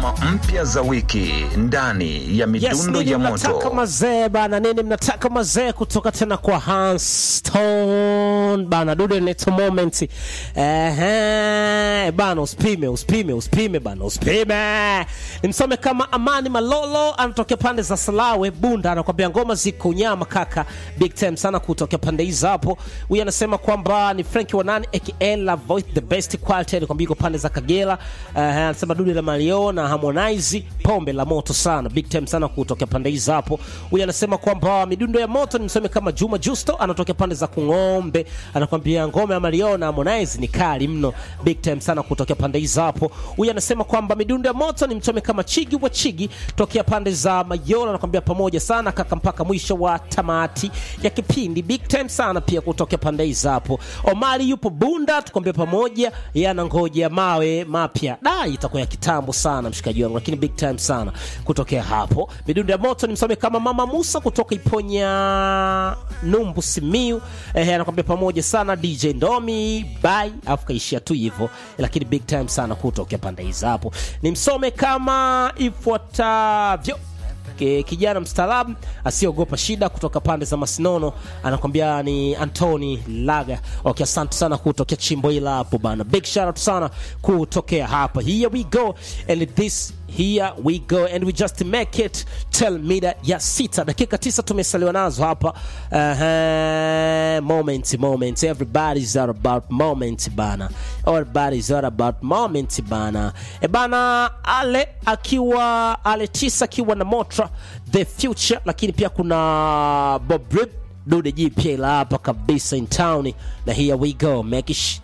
ngoma mpya za wiki ndani ya Yes, midundo nini ya mnataka moto. mazee bana, nini mnataka mazee kutoka tena kwa Hans Stone bana, dude neto moment. Ehe, bana, usipime usipime usipime bana, usipime. Nimsome kama Amani Malolo anatokea pande za Salawe Bunda, anakwambia ngoma ziko nyama kaka, big time sana kutokea pande hizo hapo. Huyu anasema kwamba ni Frank Wanani aka La Voice the best quality, anakwambia iko pande za Kagera. Ehe, anasema dude la Mario na Harmonize pombe la moto sana big time sana kutokea pande hizo hapo. Huyu anasema kwamba midundo ya moto ni msome kama Juma Justo anatokea pande za Kung'ombe, anakwambia ngome ya Mario na Harmonize ni kali mno, big time sana kutokea pande hizo hapo. Huyu anasema kwamba midundo ya moto ni msome kama Chigi wa Chigi tokea pande za Mayola, anakwambia pamoja sana kaka mpaka mwisho wa tamati ya kipindi, big time sana pia kutokea pande hizo hapo. Omari yupo Bunda, tukwambia pamoja, yana ngoja mawe mapya da, itakuwa ya kitambo sana mshikaji wangu, lakini big time sana kutokea hapo. Midundo ya moto ni msome kama Mama Musa kutoka Iponya Numbu Simiu, eh, anakwambia pamoja sana DJ Ndomi bye, afu kaishia tu hivyo, lakini big time sana kutokea pande hizo hapo. Ni msome kama ifuatavyo Ki- kijana mstaarabu asiogopa shida kutoka pande za Masinono anakwambia ni Anthony Laga. Okay, asante sana kutokea chimbo hila hapo bana, big shout out sana kutokea hapa. Here we go and this here we go and we just make it tell mida ya sita dakika tisa tumesaliwa nazo hapa. Uh, moment moment everybody's all about moment bana, everybody's all about moment bana. E bana, ale akiwa ale tisa akiwa na Motra the future, lakini pia kuna Bob Rip dude jipya la hapa kabisa in town, na here we go make it sh-